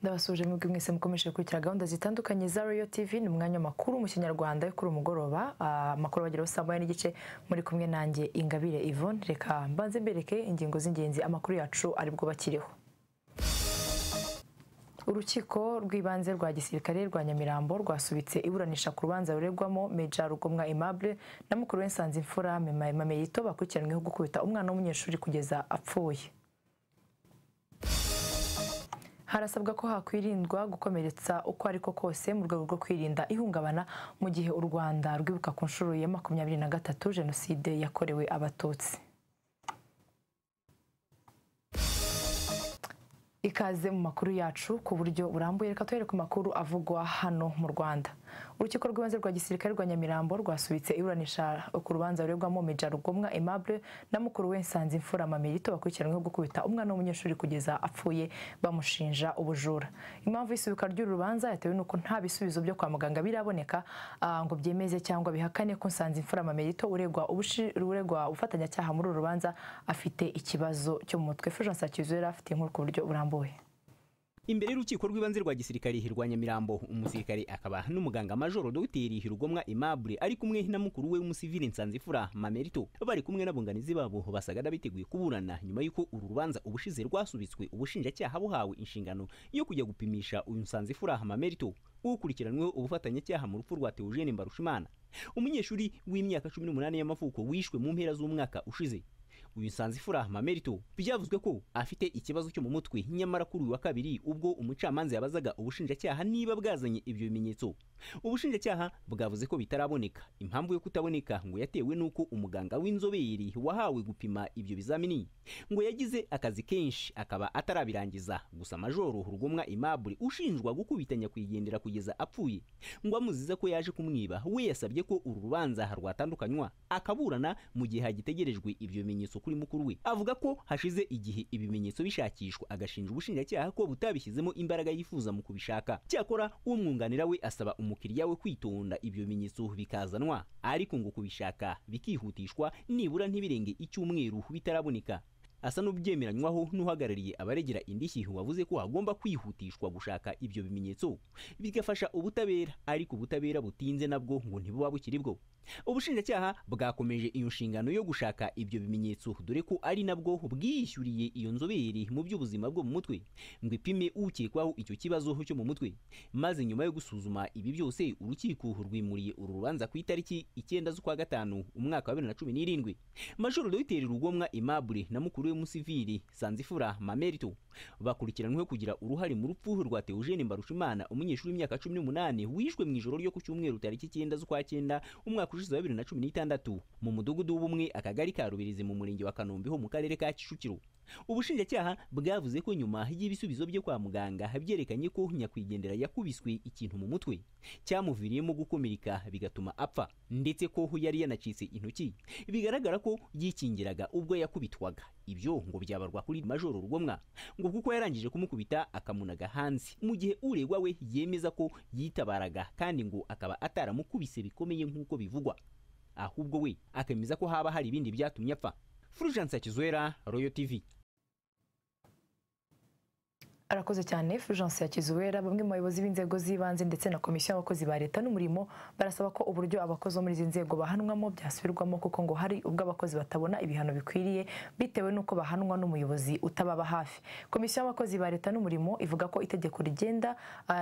ndabasuje mwebwe mwese mukomeje gukurikira gahunda zitandukanye za Royal TV ni umwanya makuru mu kinyarwanda yo kuri umugoroba amakuru bageraho saa moya n'igice muri kumwe nanjye ingabire Yvonne reka mbanze mbereke ingingo z'ingenzi amakuru yacu aribwo bakiriho urukiko rw'ibanze rwa gisirikare rwa nyamirambo rwasubitse iburanisha ku rubanza ruregwamo meja rugomwa aimable na mukuru we nsanzimfura mameyito bakurikiranyweho gukubita umwana w'umunyeshuri kugeza apfuye harasabwa ko hakwirindwa gukomeretsa uko ariko kose mu rwego rwo kwirinda ihungabana mu gihe u rwanda rwibuka ku nshuro ya makumyabiri na gatatu jenoside yakorewe abatutsi ikaze mu makuru yacu ku buryo burambuye reka tuhere ku makuru avugwa hano mu rwanda urukiko rw'ibanze rwa gisirikare rwa nyamirambo rwasubitse iburanisha ku rubanza ruregwamo meja rugomwa aimable na mukuru we nsanzimfura mamirito bakurikiranyweho gukubita umwana w'umunyeshuri kugeza apfuye bamushinja ubujura impamvu y'isubika ry'uru rubanza yatewe n'uko nta bisubizo byo kwa muganga biraboneka ngo byemeze cyangwa bihakane ko nsanzimfura mamirito uregwa uregwa ubufatanyacyaha muri uru rubanza afite ikibazo cyo mu mutwe fujansa cyuzura afite inkuru ku buryo burambuye imbere y'urukiko rw'ibanze rwa gisirikare hirwa nyamirambo umusirikare akaba n'umuganga majoro dogiteri hirugomwa aimable ari kumwe na mukuru we w'umusivili nsanzifura mamerito bari kumwe n'abunganizi babo basaga n'abiteguye kuburana nyuma y'uko uru rubanza ubushize rwasubitswe ubushinjacyaha buhawe inshingano yo kujya gupimisha uyu nsanzifura mamerito ukurikiranweho ubufatanyacyaha mu rupfu rwa teogene mbarushimana umunyeshuri w'imyaka cumi n'umunani y'amavuko wishwe mu mpera z'umwaka ushize uyu nsanzifura mamerito byavuzwe ko afite ikibazo cyo mu mutwe nyamara kuri uyu wa kabiri ubwo umucamanza yabazaga ubushinjacyaha niba bwazanye ibyo bimenyetso ubushinjacyaha bwavuze ko bitaraboneka impamvu yo kutaboneka ngo yatewe n'uko umuganga w'inzobere wahawe gupima ibyo bizamini ngo yagize akazi kenshi akaba atarabirangiza gusa majoro rugomwa imabure ushinjwa gukubita nyakwigendera kugeza apfuye ngo amuziza ko yaje kumwiba we yasabye ko uru rubanza rwatandukanywa akaburana mu gihe hagitegerejwe ibyo bimenyetso kuri mukuru we avuga ko hashize igihe ibimenyetso bishakishwa agashinja ubushinjacyaha ko butabishyizemo imbaraga yifuza mu kubishaka cyakora umwunganira we asaba umukiriya we kwitonda ibyo bimenyetso bikazanwa ariko ngo kubishaka bikihutishwa nibura ntibirenge icyumweru bitaraboneka asa n'ubyemeranywaho n'uhagarariye abaregera indishyi wavuze ko hagomba kwihutishwa gushaka ibyo bimenyetso bigafasha ubutabera ariko ubutabera butinze nabwo ngo ntibuba bukiri bwo ubushinjacyaha bwakomeje iyo nshingano yo gushaka ibyo bimenyetso dore ko ari nabwo bwiyishyuriye iyo nzobere mu by'ubuzima bwo mu mutwe ngo ipime ukekwaho icyo kibazo cyo mu mutwe maze nyuma yo gusuzuma ibi byose urukiko rwimuriye uru rubanza ku itariki icyenda z'ukwa gatanu umwaka wa bibiri na cumi n'irindwi majoro dogiteri rugomwa imabure na mukuru we musivili sanzifura mamerito bakurikiranyweho kugira uruhare mu rupfu rwa teogene mbarushimana umunyeshuri w'imyaka cumi n'umunani wishwe mu ijoro ryo ku cyumweru tariki icyenda z'ukwa cyenda umwaka ushize wa bibiri na cumi n'itandatu mu mudugudu w'ubumwe akagari ka rubirizi mu murenge wa kanombe ho mu karere ka kicukiro ubushinjacyaha bwavuze ko nyuma y'ibisubizo byo kwa muganga byerekanye ko nyakwigendera yakubiswe ikintu mu mutwe cyamuviriyemo gukomereka bigatuma apfa ndetse ko yari yanacitse intoki bigaragara ko yikingiraga ubwo yakubitwaga ibyo ngo byabarwa kuri majoro rugomwa ngo kuko yarangije kumukubita akamunaga hanze mu gihe uregwa we yemeza ko yitabaraga kandi ngo akaba ataramukubise bikomeye nk'uko bivugwa ahubwo we akemeza ko haba hari ibindi byatumye apfa Fulgence Kizwera Royal TV arakoze cyane Fulgence Yakizuwera bamwe mu bayobozi b'inzego z'ibanze ndetse na komisiyo y'abakozi ba leta n'umurimo barasaba ko uburyo abakozi bo muri izi nzego bahanwamo byasubirwamo kuko ngo hari ubwo abakozi batabona ibihano bikwiriye bitewe n'uko bahanwa n'umuyobozi utababa hafi komisiyo y'abakozi ba leta n'umurimo ivuga ko itegeko rigenda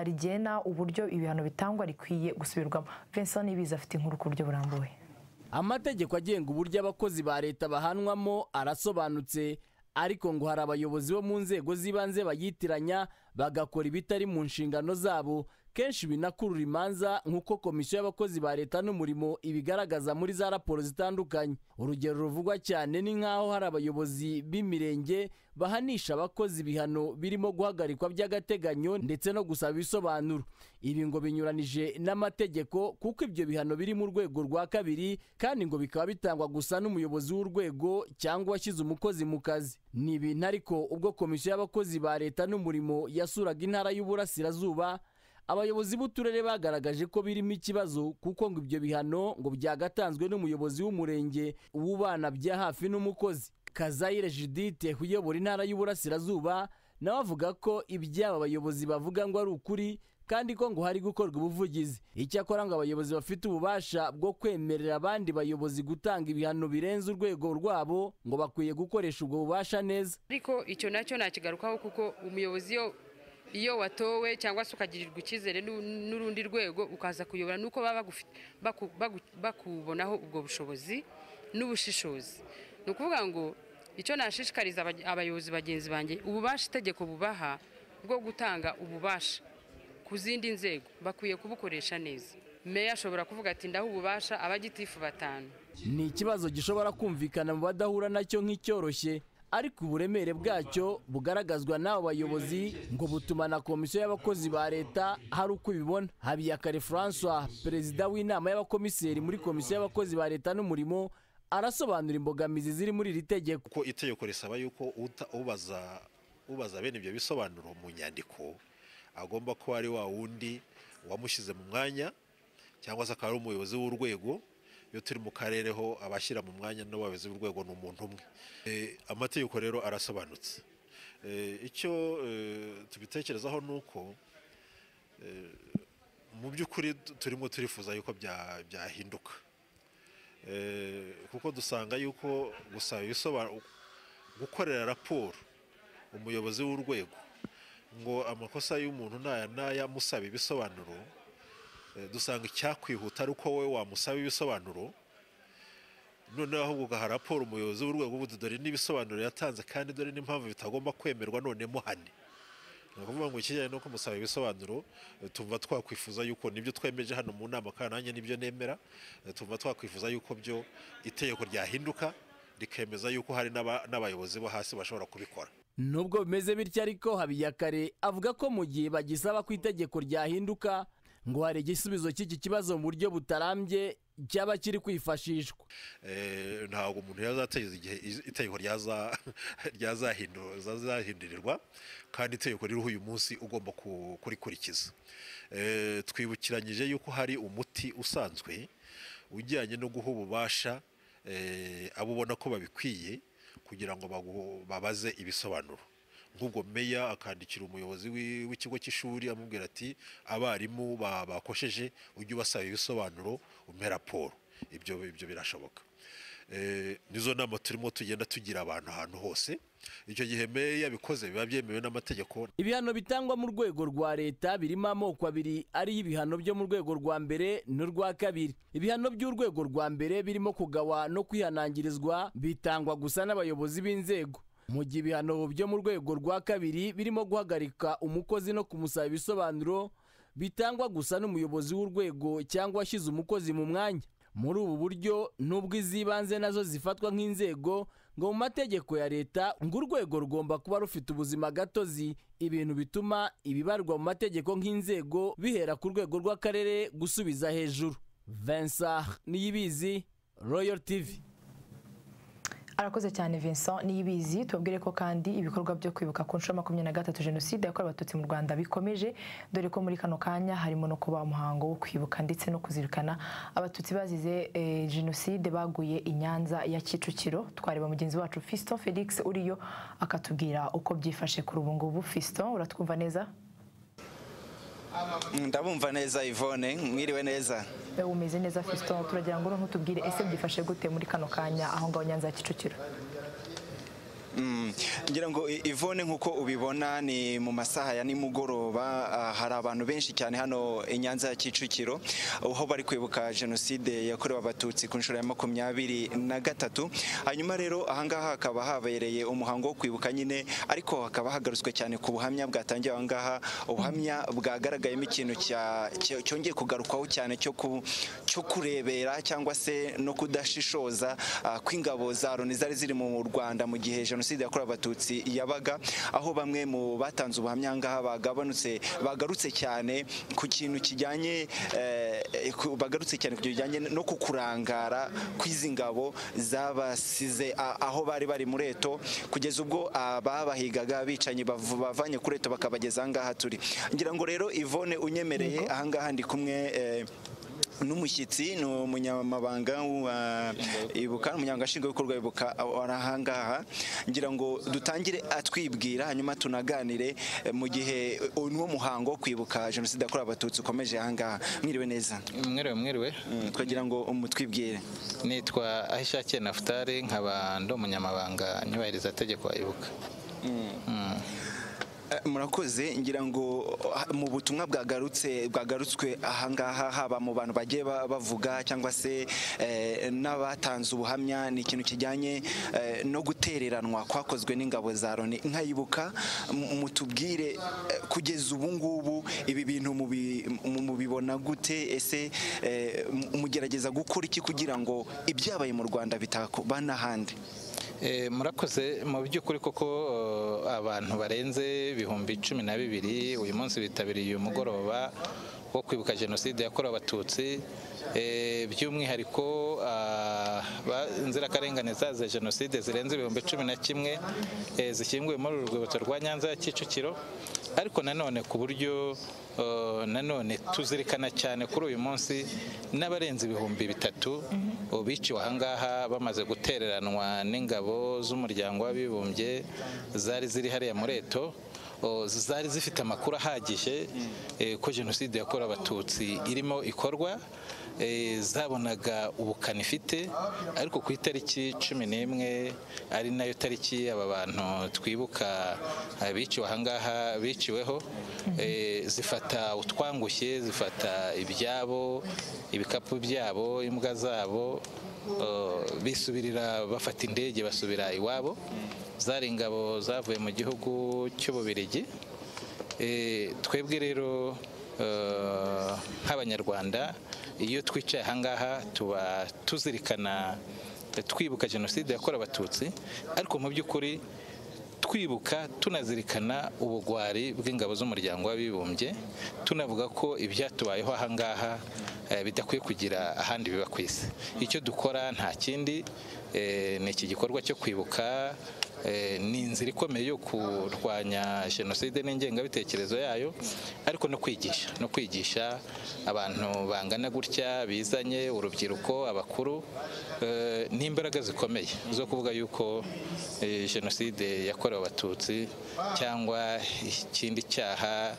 rigena uburyo ibihano bitangwa rikwiye gusubirwamo Vincent Nibiza afite inkuru ku buryo burambuye amategeko agenga uburyo abakozi ba leta bahanwamo arasobanutse ariko ngo hari abayobozi bo mu nzego z'ibanze bayitiranya bagakora ibitari mu nshingano zabo kenshi binakurura imanza nk'uko komisiyo y'abakozi ba leta n'umurimo ibigaragaza muri za raporo zitandukanye urugero ruvugwa cyane ni nk'aho hari abayobozi b'imirenge bahanisha abakozi ibihano birimo guhagarikwa by'agateganyo ndetse no gusaba ibisobanuro ibi ngo binyuranije n'amategeko kuko ibyo bihano biri mu rwego rwa kabiri kandi ngo bikaba bitangwa gusa n'umuyobozi w'urwego cyangwa washyize umukozi mu kazi ni ibintu ariko ubwo komisiyo y'abakozi ba leta n'umurimo yasuraga intara y'uburasirazuba abayobozi b'uturere bagaragaje ko birimo ikibazo kuko ngo ibyo bihano ngo byagatanzwe n'umuyobozi w'umurenge w'ubana bya hafi n'umukozi kazayire judite uyobora intara y'uburasirazuba nawe avuga ko iby'aba bayobozi bavuga ngo ari ukuri kandi ko ngo hari gukorwa ubuvugizi icyakora ngo abayobozi bafite ububasha bwo kwemerera abandi bayobozi gutanga ibihano birenze urwego rwabo ngo bakwiye gukoresha ubwo bubasha neza ariko icyo nacyo nakigarukaho kuko umuyobozi iyo iyo watowe cyangwa se ukagirirwa icyizere n'u- n'urundi rwego ukaza kuyobora nuko baba bagufi- baku- bagu- bakubonaho ubwo bushobozi n'ubushishozi ni ukuvuga ngo icyo nashishikariza abaj- abayobozi bagenzi banjye ububasha itegeko bubaha bwo gutanga ububasha ku zindi nzego bakwiye kubukoresha neza meya ashobora kuvuga ati ndaho ububasha abagitifu batanu ni ikibazo gishobora kumvikana mu badahura nacyo nk'icyoroshye ariko uburemere bwacyo bugaragazwa n'abo bayobozi ngo butuma na komisiyo y'abakozi ba leta hari uko ibibona habiyakare francois perezida w'inama y'abakomiseri muri komisiyo y'abakozi ba leta n'umurimo arasobanura imbogamizi ziri muri iri tegeko kuko itegeko risaba yuko uta- ubaza ubaza bene ibyo bisobanuro mu nyandiko agomba kuba ari wa wundi wamushyize mu mwanya cyangwa se akaba ari umuyobozi w'urwego iyo turi mu karere ho abashyira mu mwanya n'abayobozi b'urwego ni umuntu umwe Eh, amategeko rero arasobanutse Eh, icyo eh, tubitekerezaho ni uko eh, mu by'ukuri tu- turimo turifuza yuko bya- byahinduka Eh, kuko dusanga yuko gusaba ibisobanuro gukorera raporo umuyobozi w'urwego ngo amakosa y'umuntu n'aya n'aya musaba ibisobanuro eh, dusanga icyakwihuta ari uko wowe wamusaba ibisobanuro noneho ahubwo ugaha raporo umuyobozi w'urwego ubundi dore n'ibisobanuro yatanze kandi dore n'impamvu bitagomba kwemerwa none muhane ni ukuvuga ngo ikijyanye no kumusaba ibisobanuro eh, tumva twakwifuza yuko nibyo twemeje hano mu nama kandi nanjye nibyo nemera eh, tumva twakwifuza yuko byo itegeko ryahinduka rikemeza yuko hari n'aba- n'abayobozi bo hasi bashobora kubikora nubwo bimeze bityo ariko habiyakare avuga ko mu gihe bagisaba ko itegeko ryahinduka ngo hari igisubizo cy'iki kibazo mu buryo butarambye cyaba kiri kwifashishwa Eh, ntabwo umuntu yazategereza igihe iz- itegeko ryaza- ryazahindu- zazahindurirwa kandi itegeko ririho uyu munsi ugomba ku- kurikurikiza Eh, twibukiranyije yuko hari umuti usanzwe ujyanye no guha ububasha eh, abo ubona ko babikwiye kugira ngo bagu- babaze ibisobanuro nk'ubwo meya akandikira umuyobozi w'i- w'ikigo cy'ishuri amubwira ati abarimu ba- bakosheje ujye ubasaba ibisobanuro umpe raporo ibyo ibyo birashoboka Eh, nizo nama turimo tugenda tugira abantu ahantu hose icyo gihe meya yabikoze biba byemewe n'amategeko ibihano bitangwa mu rwego rwa leta birimo amoko abiri ariyo ibihano byo mu rwego rwa mbere n'urwa kabiri ibihano by'urwego rwa mbere birimo kugawa no kwihanangirizwa bitangwa gusa n'abayobozi b'inzego mu gihe ibihano byo mu rwego rwa kabiri birimo guhagarika umukozi no kumusaba ibisobanuro bitangwa gusa n'umuyobozi w'urwego cyangwa washyize umukozi mu mwanya muri ubu buryo nubwo iz'ibanze nazo zifatwa nk'inzego ngo mu mategeko ya leta ngo urwego rugomba kuba rufite ubuzima gatozi ibintu bituma ibibarwa mu mategeko nk'inzego bihera ku rwego rw'akarere gusubiza hejuru vincent niyibizi royal tv arakoze cyane Vincent niyibizi tubabwire ko kandi ibikorwa byo kwibuka ku nshuro ya makumyabiri na gatatu jenoside yakorewe abatutsi mu rwanda bikomeje dore ko muri kano kanya harimo no kuba umuhango wo kwibuka ndetse no kuzirikana abatutsi bazize eh, jenoside baguye i nyanza ya kicukiro twareba mugenzi wacu fiston felix uriyo akatubwira uko byifashe kuri ubu ngubu fiston uratwumva neza ndabumva neza Yvonne mwiriwe neza Eh, umeze neza fiston turagira ngo ntutubwire ese byifashe gute muri kano kanya aho ngaho nyanza ya kicukiro ngira ngo I- Yvonne nk'uko ubibona ni mu masaha ya nimugoroba ah, hari abantu benshi cyane hano i Nyanza ya Kicukiro aho bari kwibuka jenoside yakorewe abatutsi ku nshuro ya makumyabiri na gatatu hanyuma rero ahangaha hakaba habereye umuhango wo kwibuka nyine ariko hakaba hagarutswe cyane ku buhamya bwatangiye ahangaha ubuhamya bwagaragayemo ikintu cya- cya- cyongeye kugarukwaho cyane cyo ku- cyo kurebera cyangwa se no kudashishoza ah, kw'ingabo za loni zari ziri mu Rwanda mu gihe jenoside yakorewe abatutsi yabaga aho bamwe mu batanze ubuhamya ngaha bagabanutse bagarutse cyane ku kintu kijyanye eh, ku- bagarutse cyane ku kintu kijyanye no ku kurangara kw'izi ngabo zabasize a- aho bari bari mu reto kugeza ubwo ababahigaga bicanyi bavu- bavanye ku reto bakabageza aha ngaha turi ngira ngo rero Yvonne unyemereye aha ngaha ndi kumwe eh, n'umushyitsi ni umunyamabanga wa ibuka umunyamabanga nshingwabikorwa ibuka ari ahangaha ngira ngo dutangire atwibwira hanyuma tunaganire eh, mu gihe eh, uwo muhango wo kwibuka jenoside yakorewe abatutsi ukomeje ahangaha mwiriwe neza mwiriwe mwiriwe Mm, twagira ngo umutwibwire nitwa ahishakiye nafutari nkaba ndi umunyamabanga nyubahiriza tegeko wa ibuka Eh, murakoze ngira ngo ah, mu butumwa bwagarutse bwagarutswe ahangaha haba mu bantu bagiye ba- bavuga cyangwa se eh, n'abatanze ubuhamya ni ikintu kijyanye eh, no gutereranwa kwakozwe n'ingabo za loni nkayibuka m- mutubwire eh, kugeza ubu ngubu ibi bintu mubi- mu- mubibona gute ese eh, m- mugerageza gukora iki kugira ngo ibyabaye mu rwanda bitakuba n'ahandi Eh, murakoze mu by'ukuri koko eh, abantu barenze ibihumbi cumi na bibiri uyu munsi bitabiriye uyu mugoroba wo kwibuka jenoside yakorewe abatutsi Eh, by'umwihariko ah, ba- inzirakarengane zazize jenoside zirenze ibihumbi cumi na kimwe eh, zishyinguwe muri uru rwibutso rwa nyanza ya kicukiro ariko nanone ku buryo eh, nanone tuzirikana cyane kuri uyu munsi n'abarenze ibihumbi bitatu biciwe ahangaha bamaze gutereranwa n'ingabo z'umuryango w'abibumbye zari ziri hariya muri eto o, zari zifite amakuru ahagije eh, ko jenoside yakorewe abatutsi irimo ikorwa eh, zabonaga ubukana ifite ariko ku itariki cumi n'imwe ari nayo tariki aba bantu twibuka eh, biciwe ahangaha biciweho eh, zifata utwangushye zifata ibyabo ibikapu byabo imbwa zabo eh, bisubirira bafata indege basubira iwabo zari ingabo zavuye mu gihugu cy'ububiligi Eh, twebwe rero eh, nk'abanyarwanda iyo twicaye ahangaha tuba tuzirikana eh, twibuka jenoside yakorewe abatutsi ariko mu by'ukuri twibuka tunazirikana ubugwari bw'ingabo z'umuryango w'abibumbye tunavuga ko ibyatubayeho ahangaha eh, bidakwiye kugira ahandi biba ku isi icyo dukora nta kindi eh, ni iki gikorwa cyo kwibuka eh, ni inzira ikomeye yo kurwanya jenoside n'ingengabitekerezo yayo ariko no kwigisha no kwigisha abantu bangana gutya bizanye urubyiruko abakuru eh, n'imbaraga zikomeye zo kuvuga yuko eh, jenoside yakorewe abatutsi cyangwa ikindi cyaha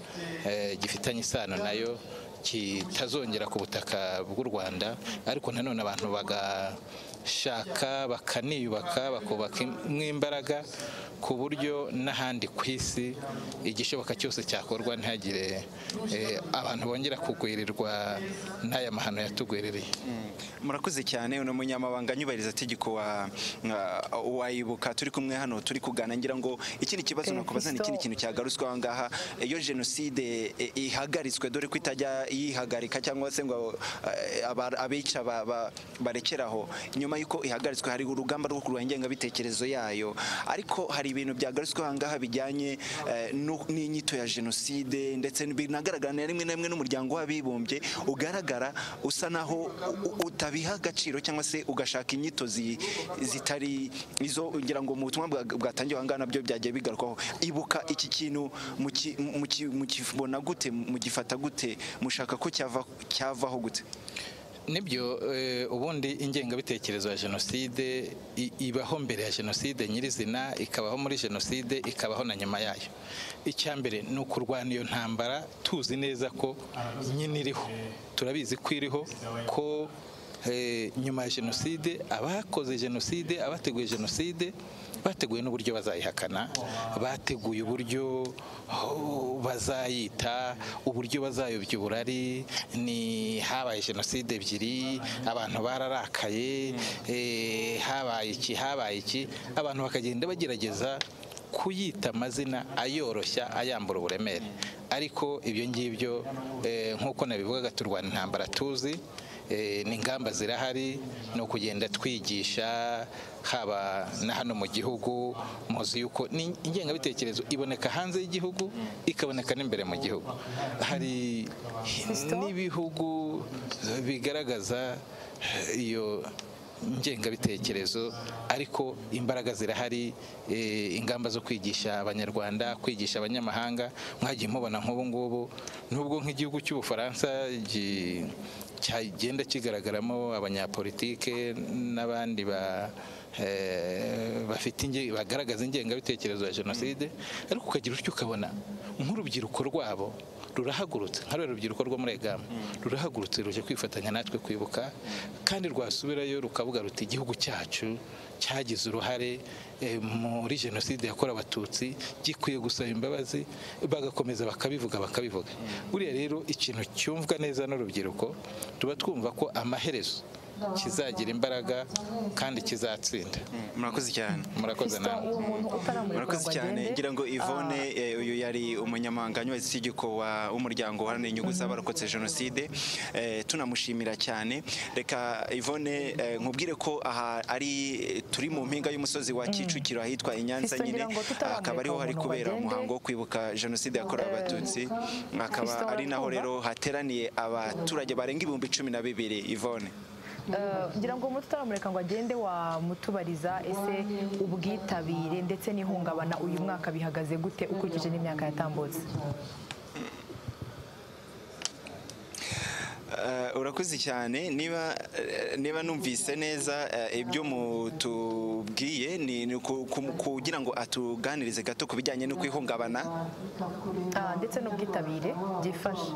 eh, gifitanye isano nayo kitazongera ku butaka bw'u rwanda ariko nanone abantu bagashaka bakaniyubaka bakubaka nk'imbaraga ku buryo n'ahandi ku isi igishoboka cyose cyakorwa ntihagire eh, abantu bongera kugwirirwa n'aya mahano yatugwiririye murakoze cyane uno munyamabanga nyubahiriza tegeko wa wa- wayibuka turi kumwe hano turi kugana ngira ngo ikindi kibazo Eh, nakubaza ni ikindi Christo- kintu cyagarutswe aha ngaha iyo jenoside eh, ihagaritswe dore ko itajya yihagarika cyangwa se ngo eh, aba- abica ba- ba- barekeraho nyuma y'uko ihagaritswe hari urugamba rwo kurwanya ingengabitekerezo yayo ariko hari ibintu byagarutswe aha ngaha bijyanye eh, no- n'inyito ya jenoside ndetse binagaragara na rimwe na rimwe n'umuryango w'abibumbye ugaragara usa naho u- u- utabiha agaciro cyangwa se ugashaka inyito zi- zitari izo ngira ngo mu butumwa bwa- bwatangiwe aha ngaha nabyo byagiye bigarukwaho ibuka iki kintu muki- muki- mukibona gute mugifata gute mushaka ko cyava- cyavaho gute nibyo eh, ubundi ingengabitekerezo ya jenoside i- ibaho mbere ya jenoside nyirizina ikabaho muri jenoside ikabaho na nyuma yayo icya mbere ni ukurwana iyo ntambara tuzi neza ko nyine iriho turabizi ko iriho ko eh, nyuma ya jenoside abakoze jenoside abateguye jenoside bateguye n'uburyo bazayihakana bateguye uburyo oh, bazayita uburyo bazayobya uburari ni habaye jenoside ebyiri abantu bararakaye eh, habaye iki habaye iki abantu bakagenda bagerageza kuyita amazina ayoroshya ayambura uburemere ariko ibyo ngibyo eh, nk'uko nabivugaga turwana intambara tuzi eh, ni ingamba zirahari ni ukugenda twigisha haba na hano mu gihugu muzi yuko ni ingengabitekerezo iboneka hanze y'igihugu ikaboneka n'imbere mu gihugu hari Christo? n'ibihugu bigaragaza iyo ngengabitekerezo ariko imbaraga zirahari eh, ingamba zo kwigisha abanyarwanda kwigisha abanyamahanga mwagiye mubona nk'ubu ngubu nubwo nk'igihugu cy'ubufaransa gi- cyagenda kigaragaramo abanyapolitike n'abandi ba eh, bafite inge- bagaragaza ingengabitekerezo ya jenoside ariko ukagira utyo ukabona nk'urubyiruko rwabo rurahagurutse nka ruriya rubyiruko rwo muri egama rurahagurutse ruje kwifatanya natwe kwibuka kandi rwasubirayo rukavuga ruti igihugu cyacu cyagize uruhare eh, muri jenoside yakorewe abatutsi gikwiye gusaba imbabazi bagakomeza bakabivuga bakabivuga buriya rero ikintu cyumvwa neza n'urubyiruko tuba twumva ko amaherezo kizagira imbaraga kandi kizatsinda murakoze cyane murakoze nawe uwo muntu utaramureka murakoze ngo cyane agende ngira ngo Yvonne eh, uyu yari umunyamanganya wa isigiko wa- w'umuryango uharanira inyungu z'abarokotse jenoside Eh, tunamushimira cyane reka Yvonne eh, nkubwire ko aha ari turi mu mpinga y'umusozi wa Kicukiro ahitwa i Nyanza Fiston, nyine ngira ngo tutaramureka akaba ariho hari umuntu kubera bagende. umuhango wo kwibuka jenoside yakorewe Eh, abatutsi akaba Fiston, ari naho uratwumva? rero hateraniye abaturage barenga ibihumbi cumi na bibiri Yvonne Eh, ngira ngo umuntu utaramureka ngo agende wamutubariza ese ubwitabire ndetse n'ihungabana uyu mwaka bihagaze gute ukurikije n'imyaka yatambutse Eh, urakoze cyane niba eh, niba numvise neza eh, ibyo mutubwiye ni ni ku- ku- kugira ngo atuganirize gato ku bijyanye no kwihungabana Ah, ndetse n'ubwitabire byifashe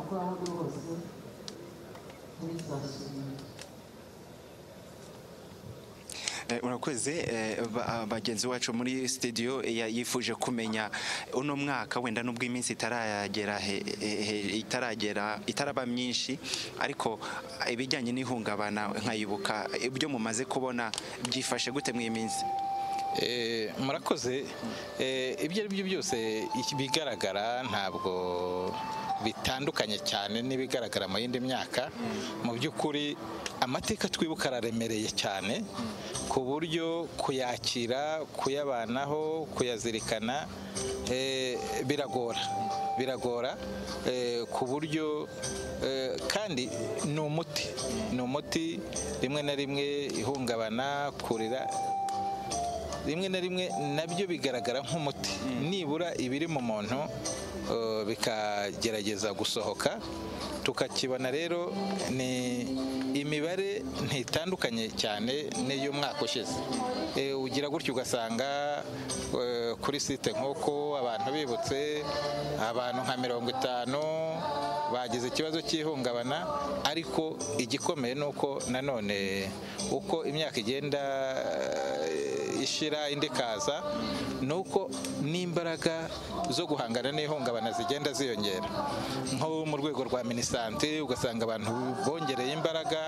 Eh, urakoze eh, ba- ah, bagenzi bacu muri studio ya- yifuje kumenya uno mwaka wenda nubwo iminsi itaragera he- he- he- itaragera itaraba myinshi ariko ah, ibijyanye n'ihungabana nkayibuka ibyo mumaze kubona byifashe gute mu iyi minsi Eh, murakoze Eh, ibyo ari byo byose iki- bigaragara ntabwo bitandukanye cyane n'ibigaragara mu yindi myaka mu by'ukuri amateka twibuka araremereye cyane ku buryo kuyakira kuyabanaho kuyazirikana eh, biragora biragora eh, ku buryo eh, kandi ni umuti ni umuti rimwe na rimwe ihungabana kurira rimwe na rimwe nabyo bigaragara nk'umuti nibura ibiri mu muntu eh, bikagerageza gusohoka tukakibona rero ni imibare ntitandukanye cyane n'iy'umwaka ushize Eh, ugira gutyo ugasanga eh, kuri site nk'uko abantu bibutse abantu nka mirongo itanu bagize ikibazo cy'ihungabana ariko igikomeye ni uko nanone uko imyaka igenda eh, ishira indi ikaza ni uko n'imbaraga zo guhangana n'ihungabana zigenda ziyongera nko mu rwego rwa minisante ugasanga abantu bongereye imbaraga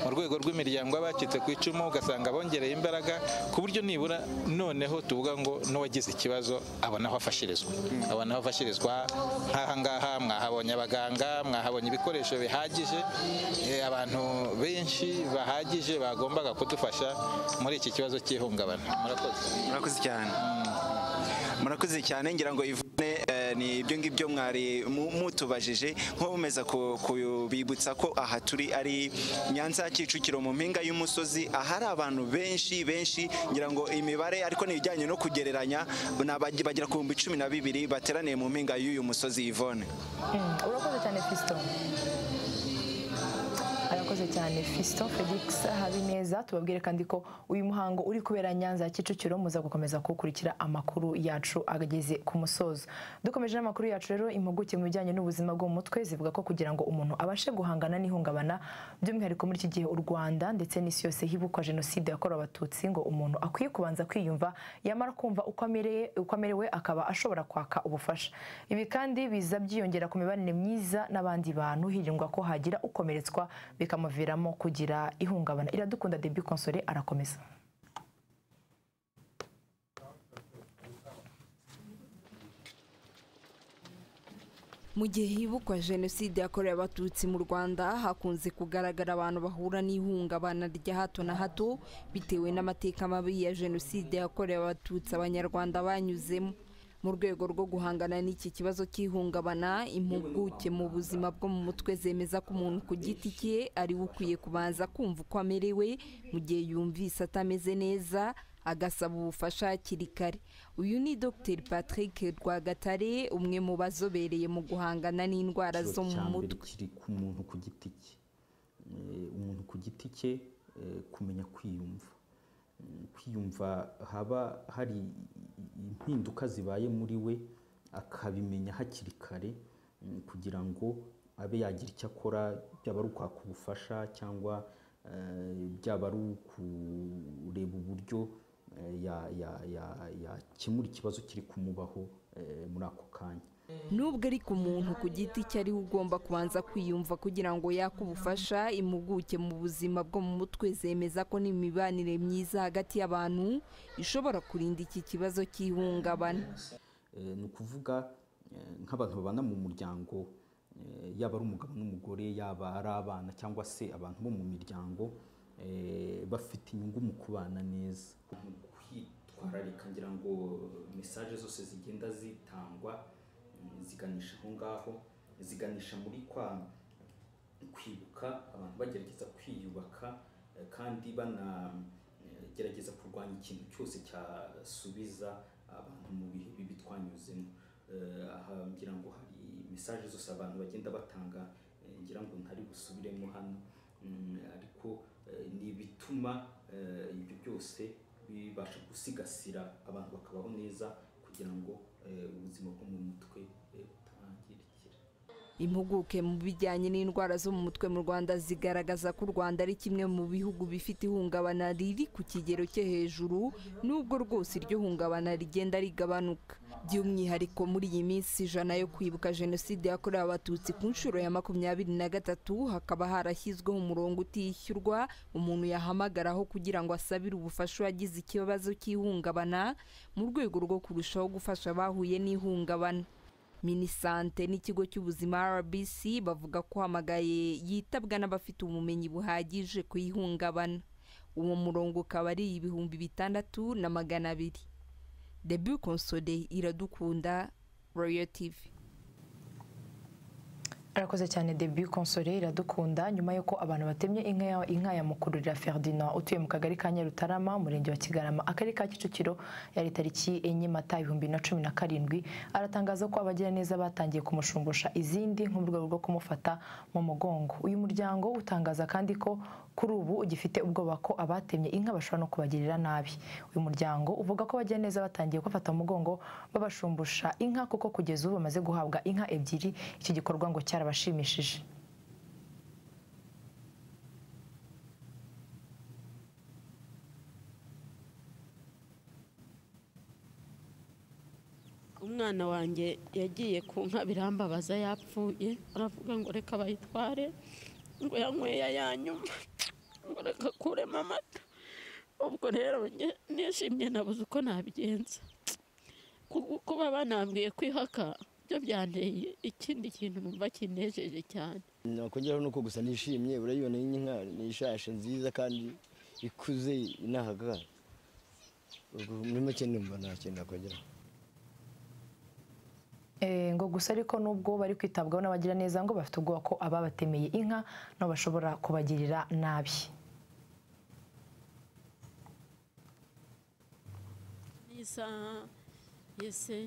mu rwego rw'imiryango y'abacitse ku icumu ugasanga bongereye imbaraga ku buryo nibura noneho tuvuga ngo n'uwagize ikibazo abona aho afashirizwa abona aho afashirizwa nk'aha ngaha mwahabonye abaganga mwahabonye ibikoresho bihagije eh, abantu benshi bahagije bagombaga kudufasha muri iki kibazo cy'ihungabana murakoze murakoze cyane murakoze cyane ngira ngo Yvonne eh, ni ibyo ngibyo mwari mu- mutubajije nko bumeza ku- kubibutsa ko aha turi ari nyanza kicukiro mu mpinga y'umusozi ahari abantu benshi benshi ngira ngo imibare ariko ni ibijyanye no kugereranya ni abagi- bagera ku bihumbi cumi na bibiri bateraniye mu mpinga y'uyu musozi Yvonne Mm, urakoze cyane fiston arakoze cyane fiston felix habineza tubabwire kandi ko uyu muhango uri kubera nyanza ya kicukiro muza gukomeza kuwukurikira amakuru yacu ageze ku musozo dukomeje n'amakuru yacu rero impuguke mu bijyanye n'ubuzima bwo mu mutwe zivuga ko kugira ngo umuntu abashe guhangana n'ihungabana by'umwihariko muri iki gihe u rwanda ndetse n'isi yose hibukwa jenoside yakorewe abatutsi ngo umuntu akwiye kubanza kwiyumva yamara kumva uko amereye uko amerewe akaba ashobora kwaka ubufasha ibi kandi biza byiyongera ku mibanire myiza n'abandi bantu hirindwa ko hagira ukomeretswa bikamuviramo kugira ihungabana iradukunda debi konsore arakomeza Mu gihe hibukwa jenoside yakorewe abatutsi mu Rwanda hakunze kugaragara abantu bahura n'ihungabana rya hato na hato bitewe n'amateka mabi ya jenoside yakorewe abatutsi abanyarwanda banyuzemo mu rwego rwo guhangana n'iki kibazo cy'ihungabana impuguke mu buzima bwo mu mutwe zemeza ko umuntu ku giti cye ari we ukwiye kubanza kumva uko amerewe mu gihe yumvise atameze neza agasaba ubufasha hakiri kare uyu ni dr patrick rwagatare umwe mu bazobereye mu guhangana n'indwara zo mu mutwe kiri ku muntu ku giti cye Eh, umuntu ku giti cye eh, kumenya kwiyumva Mm, kwiyumva haba hari impinduka zibaye muri we akabimenya hakiri kare mm, kugira ngo abe yagira icyo akora byaba ari ukwaka ubufasha cyangwa eh, byaba ari ukureba uburyo eh, ya- ya- ya- yakemura ikibazo kiri kumubaho eh, muri ako kanya nubwo ari ku muntu ku giti cye ariwe ugomba kubanza kwiyumva kugira ngo yake ubufasha impuguke mu buzima bwo mu mutwe zemeza ko n'imibanire myiza hagati y'abantu ishobora kurinda iki kibazo cy'ihungabana Eh, ni ukuvuga eh, nk'abantu babana mu muryango eh, yaba ari umugabo n'umugore yaba ari abana cyangwa se abantu bo mu miryango eh, bafite inyungu mu kubana neza mu kwitwararika ngira ngo mesaje zose zigenda zitangwa mm, ziganisha aho ngaho ziganisha muri kwa kwibuka abantu bagerageza kwiyubaka eh, kandi banagerageza kurwanya ikintu cyose cyasubiza abantu mu bihe bibi twanyuzemo Eh, aha ngira ngo hari mesaje zose abantu bagenda batanga eh, ngira ngo ntari busubiremo hano Mm, ariko eh, ni ibituma eh, ibyo byose bibasha gusigasira abantu bakabaho neza kugira ngo eh, ubuzima bwo mu mutwe eh, butarangirikira impuguke mu bijyanye n'indwara zo mu mutwe mu rwanda zigaragaza ko u rwanda ari kimwe mu bihugu bifite ihungabana riri ku kigero cyo hejuru nubwo rwose iryo hungabana rigenda rigabanuka by'umwihariko muri iyi minsi ijana yo kwibuka jenoside yakorewe abatutsi ku nshuro ya makumyabiri na gatatu hakaba harashyizweho umurongo utishyurwa umuntu yahamagaraho kugira ngo asabire ubufasha uwagize ikibazo cy'ihungabana mu rwego rwo kurushaho gufasha abahuye n'ihungabana minisante n'ikigo cy'ubuzima rbc bavuga ko hamagaye yitabwa n'abafite ubumenyi buhagije ku ihungabana uwo murongo ukaba ari ibihumbi bitandatu na magana abiri debu konsode iradukunda royo tivi arakoze cyane debu konsore iradukunda nyuma y'uko abantu batemye inka ya- inka ya mukururira ferdinand utuye mu kagari ka nyarutarama umurenge wa kigarama akarere ka kicukiro yari tariki enye mata ibihumbi na cumi na karindwi aratangaza ko abagiraneza batangiye kumushungusha izindi nko mu rwego rwo kumufata mu mugongo uyu muryango utangaza kandi ko kuri ubu ugifite ubwoba ko abatemye inka bashobora no kubagirira nabi uyu muryango uvuga ko abagiraneza batangiye kubafata mu mugongo babashumbusha inka kuko kugeza ubu bamaze guhabwa inka ebyiri iki gikorwa ngo cyarabashimishije umwana wanjye yagiye ku nka birambabaza yapfuye aravuga ngo reka bayitware ngo yanyweye ayanyuma ngo reka akuremo amata ubwo rero njye nishimye nabuze uko nabigenza Ku- kuba banambwiye kwihaka byo byanteye ikindi kintu numva kinejeje cyane nakongeraho nuko gusa nishimye urayibona iyi nka ni ishashe nziza kandi ikuze inahagara ubwo muri make numva nta kintu nakongeraho Eh, ngo gusa ariko nubwo bari kwitabwaho n'abagira neza ngo bafite ubwoba ko ababatemeye inka nabo bashobora kubagirira nabi n'isaha yese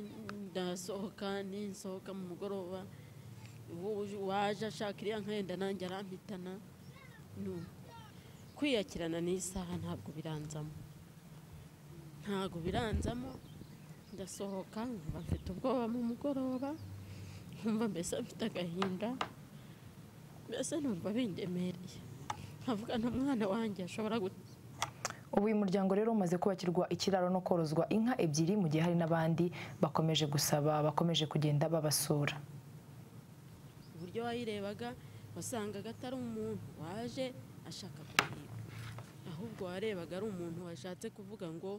ndasohoka ninsohoka mu mugoroba uwo- waje ashaka iriya nkenda nanjye arampitana nu- kwiyakirana n'isaha ntabwo biranzamo ntabwo biranzamo ndasohoka nkumva mfite ubwoba mu mugoroba nkumva mbese mfite agahinda mbese numva bindemereye nkavuga nta mwana wanjye ashobora gu- ubu uyu muryango rero umaze kubakirwa ikiraro no korozwa inka ebyiri mu gihe hari n'abandi bakomeje gusaba bakomeje kugenda babasura uburyo wayirebaga wasangaga atari umuntu waje ashaka kuhiba ahubwo warebaga ari umuntu washatse kuvuga ngo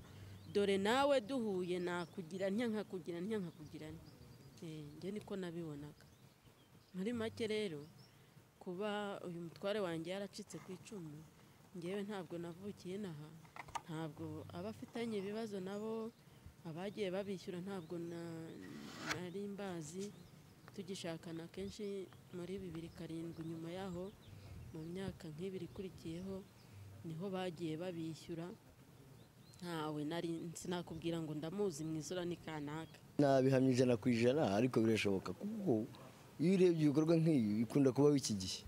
dore nawe duhuye nakugira ntya nkakugira ntya nkakugira ntya Eh, njye niko nabibonaga muri make rero kuba uyu mutware wanjye yaracitse ku icumu ngewe ntabwo navukiye inaha ntabwo aba afitanye ibibazo nabo abagiye babishyura ntabwo na- nari mbazi tugishakana kenshi muri bibiri karindwi nyuma yaho mu myaka nk'ibiri ikurikiyeho niho bagiye babishyura ntawe nari sinakubwira ngo ndamuzi mu isura ni kanaka nabihamya ijana ku ijana ariko birashoboka kuko iyo urebye ibikorwa nk'ibi bikunda kubaho iki gihe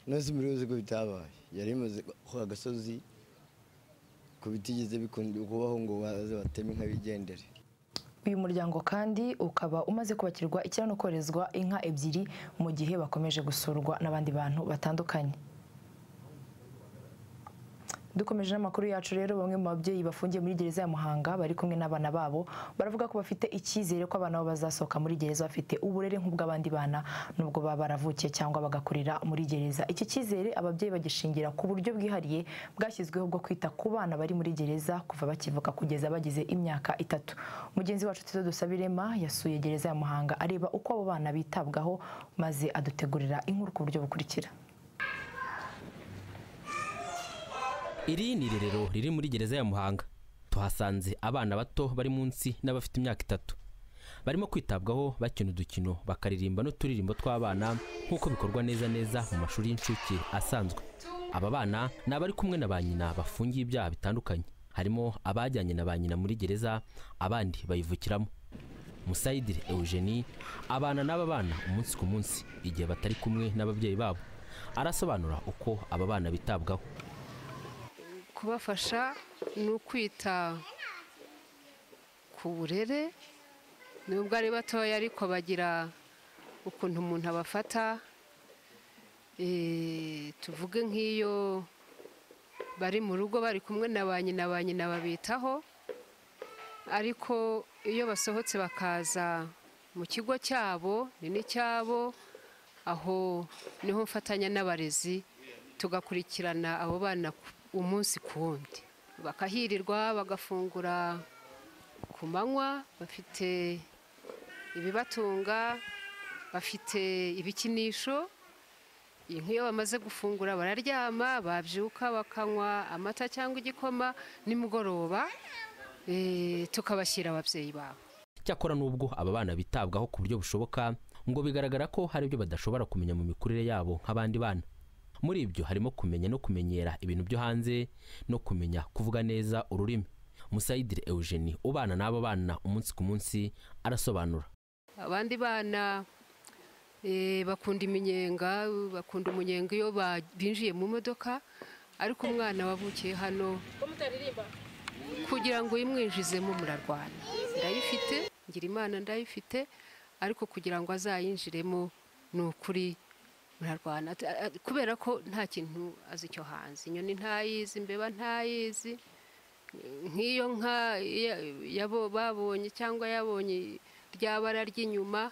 nazo mbere yuko bitabaye yari imaze ku agasozi ku bitigeze bikunda kubaho ngo baze bateme inka bigendere uyu muryango kandi ukaba umaze kubakirwa ikiraro no koherezwa inka ebyiri mu gihe bakomeje gusurwa n'abandi bantu batandukanye dukomeje n'amakuru yacu rero bamwe mu babyeyi bafungiye muri gereza ya muhanga bari kumwe n'abana babo baravuga ko bafite icyizere ko abana babo bazasohoka muri gereza bafite uburere nk'ubw'abandi bana nubwo baba baravukiye cyangwa bagakurira muri gereza iki cyizere ababyeyi bagishingira ku buryo bwihariye bwashyizweho bwo kwita ku bana bari muri gereza kuva bakivuka kugeza bagize imyaka itatu mugenzi wacu tizo dusabirema yasuye gereza ya muhanga areba uko abo bana bitabwaho maze adutegurira inkuru ku buryo bukurikira Iri ni irerero riri muri gereza ya Muhanga. Tuhasanze abana bato bari munsi n'abafite imyaka itatu. Barimo kwitabwaho bakina udukino, bakaririmba n'uturirimbo tw'abana nk'uko bikorwa neza neza mu mashuri y'incuke asanzwe. Aba bana ni abari kumwe na ba nyina bafungiye ibyaha bitandukanye. Harimo abajyanye na ba nyina muri gereza, abandi bayivukiramo. Musayidire Eugenie abana n'aba bana umunsi ku munsi igihe batari kumwe n'ababyeyi babo. Arasobanura uko aba bana bitabwaho. kubafasha ni ukwita ku burere nubwo ari batoya ariko bagira ukuntu umuntu abafata Eh, tuvuge nk'iyo bari mu rugo bari kumwe na ba nyina ba nyina babitaho ariko iyo basohotse bakaza mu kigo cyabo ni n'icyabo aho niho mfatanya n'abarezi tugakurikirana abo bana ku- umunsi ku wundi bakahirirwa bagafungura ku manywa bafite ibibatunga bafite ibikinisho nk'iyo bamaze gufungura bararyama babyuka bakanywa amata cyangwa igikoma nimugoroba eh, tukabashyira ababyeyi babo Cyakora nubwo aba bana bitabwaho ku buryo bushoboka ngo bigaragara ko hari ibyo badashobora kumenya mu mikurire yabo nk'abandi bana muri ibyo harimo kumenya no kumenyera ibintu byo hanze no kumenya kuvuga neza ururimi musayidire eugenie ubana n'aba bana umunsi ku munsi arasobanura abandi bana eh, bakunda iminyenga bakunda umunyenga iyo ba- binjiye mu modoka ariko umwana wavukiye hano kugira ngo uyimwinjizemo murarwana ndayifite ngira imana ndayifite ariko kugira ngo azayinjiremo ni ukuri murarwana Ati- a- a- kubera ko nta kintu azi cyo hanze inyoni ntayizi imbeba ntayizi nk'iyo nka ya- yabo babonye cyangwa yabonye rya bara ry'inyuma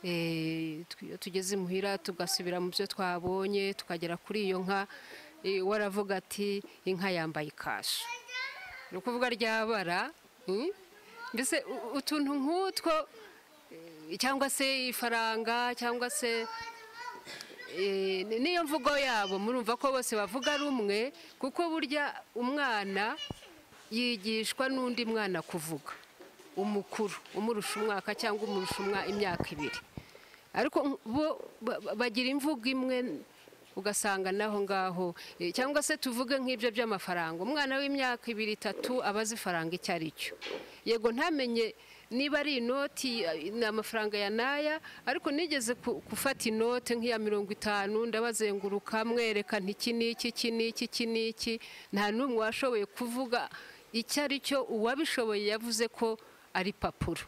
eh, tu- iyo tugeze imuhira tugasubira mu byo twabonye tukagera kuri iyo nka eh, we aravuga ati inka yambaye ikashe ni ukuvuga ryabara mm? mbese u- utuntu nk'utwo eh, cyangwa se ifaranga cyangwa se eh, ni- niyo mvugo yabo murumva ko bose bavuga rumwe kuko burya umwana yigishwa n'undi mwana kuvuga umukuru umurusha umwaka cyangwa umurusha umwa imyaka ibiri ariko bo ba- ba- bagira imvugo imwe ugasanga naho ngaho eh, cyangwa se tuvuge nk'ibyo by'amafaranga umwana w'imyaka ibiri itatu aba azi ifaranga icyo ari cyo yego ntamenye niba ari inoti eh, ni amafaranga ya n'aya ariko nigeze ku- gufata inote nk'iya mirongo itanu ndabazenguruka mwereka nti iki ni iki iki ni iki iki ni iki nta n'umwe washoboye kuvuga icyo ari cyo uwabishoboye yavuze ko ari papuro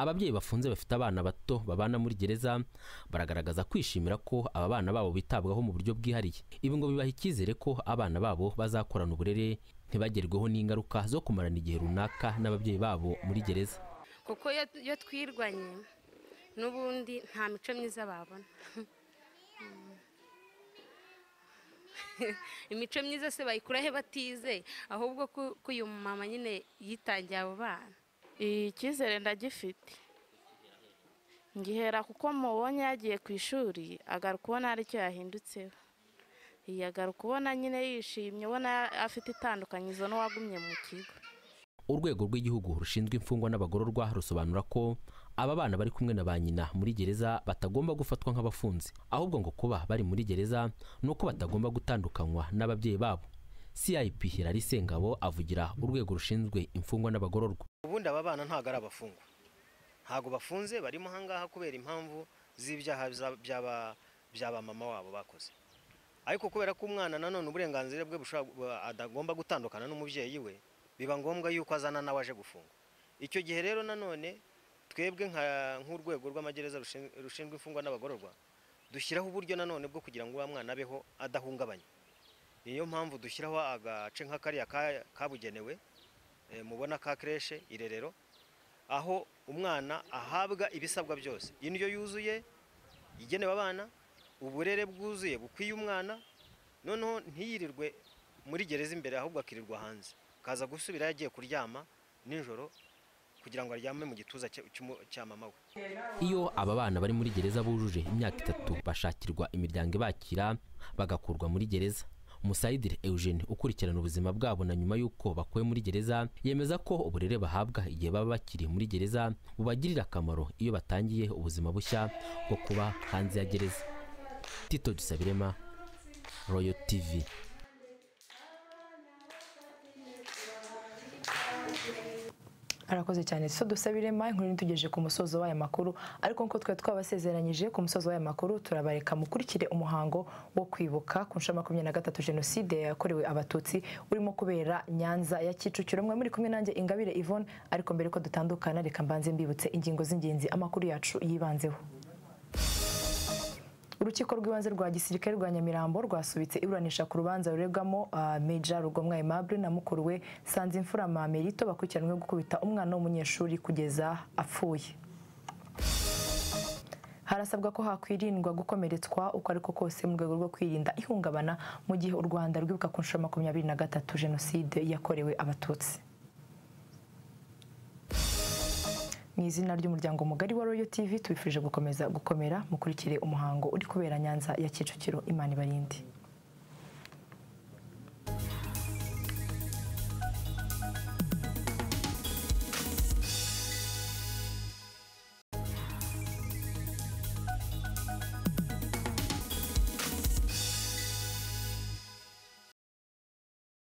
ababyeyi bafunze bafite abana bato babana muri gereza baragaragaza kwishimira ko aba bana babo bitabwaho mu buryo bwihariye ibi ngo bibaha icyizere ko abana babo bazakorana uburere ntibagerweho n'ingaruka zo kumarana igihe runaka n'ababyeyi babo muri gereza kuko iyo iyo twirwanye n'ubundi nta mico myiza babona Mm. imico myiza se bayikurahe batize ahubwo ko ko uyu mama nyine yitangiye abo bana icyizere ndagifite ngihera kuko mubonye yagiye ku ishuri agaruka ubona hari icyo yahindutseho iyi agaruka ubona nyine yishimye ubona afite itandukanyizo n'uwagumye mu kigo urwego rw'igihugu rushinzwe imfungwa n'abagororwa rusobanura ko aba bana bari kumwe na ba nyina muri gereza batagomba gufatwa nk'abafunzi ahubwo ngo kuba bari muri gereza ni uko batagomba gutandukanywa n'ababyeyi babo cip hilary sengabo avugira urwego rushinzwe imfungwa n'abagororwa ubundi aba bana ntabwo ari abafungwa ntabwo bafunze barimo ahangaha kubera impamvu z'ibyaha za- by'aba- by'aba mama wabo bakoze ariko kubera ko umwana nanone uburenganzira bwe bushobora bu- atagomba gutandukana n'umubyeyi we biba ngombwa yuko azana nawe aje gufungwa icyo gihe rero nanone twebwe nka- nk'urwego rw'amagereza rushin- rushinzwe imfungwa n'abagororwa dushyiraho uburyo nanone bwo kugira ngo uwo mwana abeho adahungabanywa niyo mpamvu dushyiraho agace nka kariya ka- kabugenewe eh, mubona ka kreshe irerero aho umwana ahabwa ibisabwa byose indyo yuzuye igenewe abana uburere bwuzuye bukwiye umwana noneho ntiyirirwe muri gereza imbere ahubwo akirirwa hanze akaza gusubira yagiye kuryama nijoro kugira ngo aryame mu gituza cya- cy'umu- cya mama we iyo aba bana bari muri gereza bujuje imyaka itatu bashakirwa imiryango ibakira bagakurwa muri gereza musayidire eugene ukurikirana ubuzima bwabo na nyuma y'uko bakuwe muri gereza yemeza ko uburere bahabwa igihe baba bakiri muri gereza bubagirira akamaro iyo batangiye ubuzima bushya bwo kuba hanze ya gereza tito dusabirema royo tivi arakoze cyane so dusabirema inkuru ntitugejeje ku musozo w'aya makuru ariko nk'uko twari twabasezeranyije ku musozo w'aya makuru turabareka mukurikire umuhango wo kwibuka ku nshuro ya makumyabiri na gatatu jenoside yakorewe abatutsi urimo kubera nyanza ya kicukiro mwe muri kumwe nanjye ingabire yvonne ariko mbere ko dutandukana reka mbanze mbibutse ingingo z'ingenzi amakuru yacu yibanzeho urukiko rw'ibanze rwa gisirikare rwa nyamirambo rwasubitse iburanisha ku rubanza ruregwamo ah, meja rugomwa aimable na mukuru we sanzimfura mamerito bakurikiranyweho gukubita umwana w'umunyeshuri kugeza apfuye harasabwa ko hakwirindwa gukomeretswa uko ariko kose mu rwego rwo kwirinda ihungabana mu gihe u rwanda rwibuka ku nshuro ya makumyabiri na gatatu jenoside yakorewe abatutsi mu izina ry'umuryango mugari wa royo tv tubifurije gukomeza gukomera mukurikire umuhango uri kubera nyanza ya kicukiro imana ibarinde